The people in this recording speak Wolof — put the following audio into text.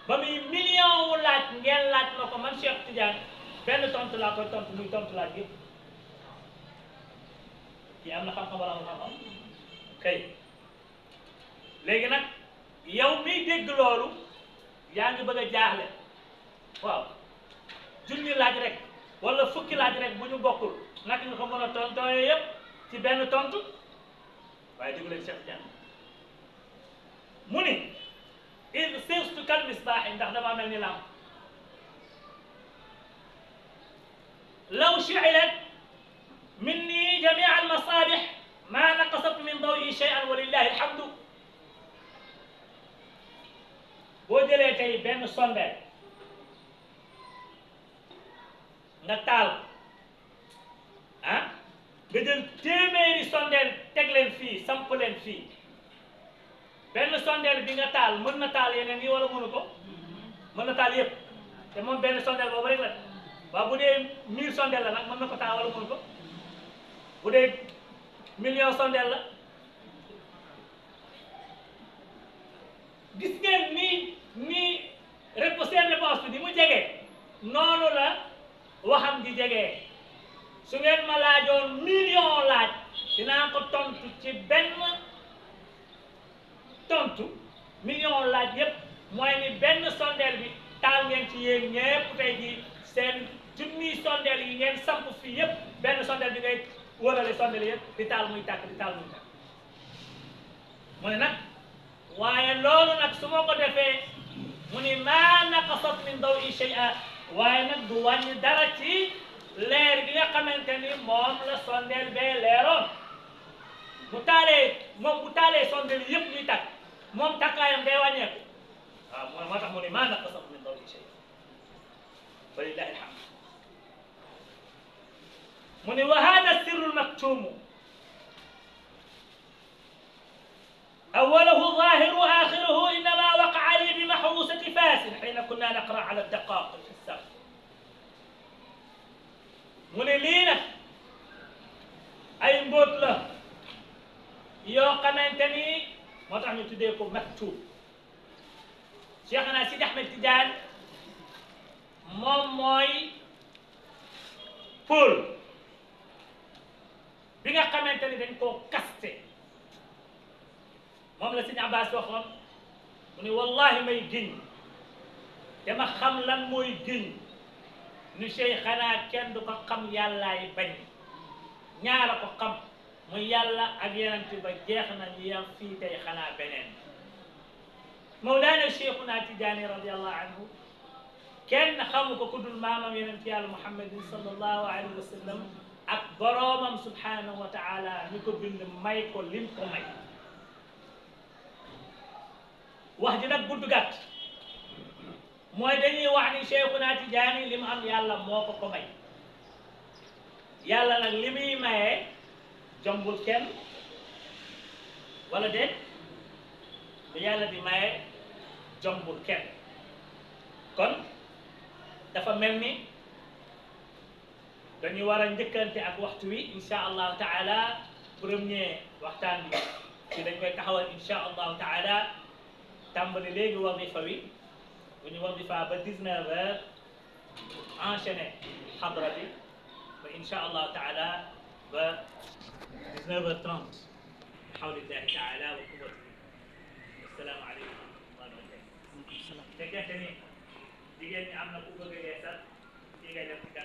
ba muy million wu laaj ngeen laaj ma ko man Cheikh Tidiane benn tontu laa koy tontu muy tontu laaj yëpp kii am na xam-xam wala amul xam-xam kay léegi nag yow miy dégg loolu yaa ngi bëgg a jaaxle waaw junni laaj rek wala fukki laaj rek bu ñu bokkul naka nga ko mën a tontooyee yëpp ci benn tontu waaye déglu leen Cheikh Tidiane mu ni il sirtu kal misbaaxi ndax dama mel ni lamp law shu'ilat minni jamia almasabix ma naqasat min dawi shay'an wa lillahi alhamdu boo jëlee tey benn sondeel nga taal ah nga jël téeméeri sondeel teg leen fii samp leen fii benn sondeel bi nga taal mën na taal yeneen yi wala mënu ko mën na taal yëpp te moom benn sondeel boobu rek la waaw bu dee mille sondeel la nag mën na ko taal wala mënu ko bu dee million sondeel la gis ngeen nii nii rép seen réponse bi ni mu jegee noonu la waxam di jegee su ngeen ma laajoon million laaj dinaa ko tontu ci benn tontu million laaj yépp mooy ni benn sondeel bi taal ngeen ci yéen ñépp tey jii seen junniy sondeel yi ngeen samp fii yépp benn sondeel bi ngay wërale sondeel yépp di taal muy tàkk di taal muy tàkk mu ne nag waaye loolu nag su ma ko defee mu ni maa naqasat min dawi shay'a waaye nag du wàññi dara ci leer bi nga xamante ni moom la sondeel bee leeroon bu taalee moom bu taalee sondeel yépp ñuy tàkk moom takkaayam day wàññeeku waaw moo moo tax mu ne maa naqasat min dawi shay'a wa lillahi alhamd mu ne wa hada sirru lmaktumu أوله ظاهر آخره إنما وقع لي بمحروسة فاس حين كنا نقرأ على الدقائق في السقف mu ne lii nag ay mbóot la yoo xamante ni moo tax ñu tuddee ko maktub Cheikhna Sidi Ahmed Tidiane moom mooy Paul bi nga xamante ni dañ koo kaste moom la Sëñ Abbas waxoon mu ne wallahi may giñ te ma xam lan mooy giñ ni Cheikh xanaa kenn du ko xam yàllaay bañ ñaara ko xam mu yàlla ak yenent ba jeex na ñu yam fii tey xanaa beneen Mawlaana Cheikhuna Tijaani radiallahu anhu kenn xamu ko ku dul maamam yenent yàlla Muhammadin sallallahu alayhi wa sallam ak boroomam subhanahu wa taala ñu ko bind may ko lim ko may wax ji nag gudd gàtt mooy dañuy wax ni Cheikhuna Tijaani li mu am yàlla moo ko ko may yàlla nag li muy mayee jombul kenn wala déet lu yàlla di mayee jombul kenn kon dafa mel ni dañu war a njëkkante ak waxtu wi insha allahu taala premier waxtaan bi ci dañ koy taxawal insha allahu taala tàmbali léegi wadifa wi bu ñu wadifa ba 19 heures enchaîné xadra bi ba insha allahu taala ba 19 heures 30 xawlillahi taala wa quwwati assalaamu aleykum wa rahmatullahi fekkente ni jigéen ñi am na ku bëgg a yeesal ci ngay def